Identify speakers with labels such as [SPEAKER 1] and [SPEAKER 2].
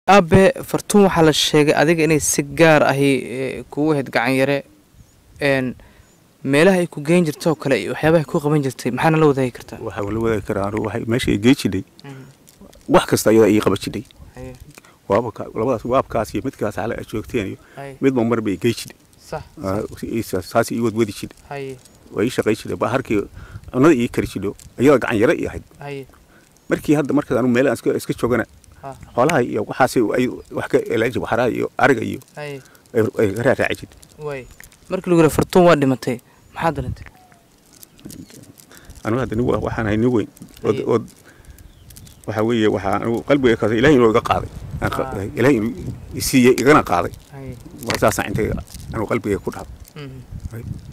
[SPEAKER 1] aabe fartuun waxaa la sheegay adiga inay si gaar ahi eh, kugu ahayd gacan yare een meelaha ay ku geen jirto oo kale iyo waxyaabaha ay ku qaban jirtay maxaana la wadaagi kartaa
[SPEAKER 2] waxaa la wadaagi karaa anigu waxay meesha ay gey jidhay wax kasta iyada ii qaban jidhay
[SPEAKER 1] haye
[SPEAKER 2] waaba ka- labadaas waabkaas iyo midkaas xale aad joogteen iyo
[SPEAKER 1] haye
[SPEAKER 2] midba mar bay gey jidhay
[SPEAKER 1] sax
[SPEAKER 2] Ah, i- saas ii wadwadi jidhay
[SPEAKER 1] haye
[SPEAKER 2] waa ii shaqay jidhay ba harkii cunada ii kari jidho iyada gacan yare ii ahayd
[SPEAKER 1] haye
[SPEAKER 2] markii hadda markaas anigu meel aan iska iska joogana
[SPEAKER 1] ha
[SPEAKER 2] xoolaha iyo waxaas ay wax ka elaaji waxaraha iyo ariga iyo
[SPEAKER 1] haye
[SPEAKER 2] ay- ay ka raaraaci jidhay
[SPEAKER 1] waay markii lagu yidhi fartuun waa dhimatay maxaa darantay
[SPEAKER 2] anigu hadda nin wa- waxaan ahay nin weyn ood
[SPEAKER 1] Haye.
[SPEAKER 2] ood waxaa weeye waxaa anigu qalbiga kaas ilaahay inuu iga qaaday Aan qa-
[SPEAKER 1] Ah.
[SPEAKER 2] ilaahay inuu isiiyey igana qaaday
[SPEAKER 1] haye
[SPEAKER 2] waa saasaan intay anigu qalbigay ku dhacday
[SPEAKER 1] mhm.
[SPEAKER 2] Haye.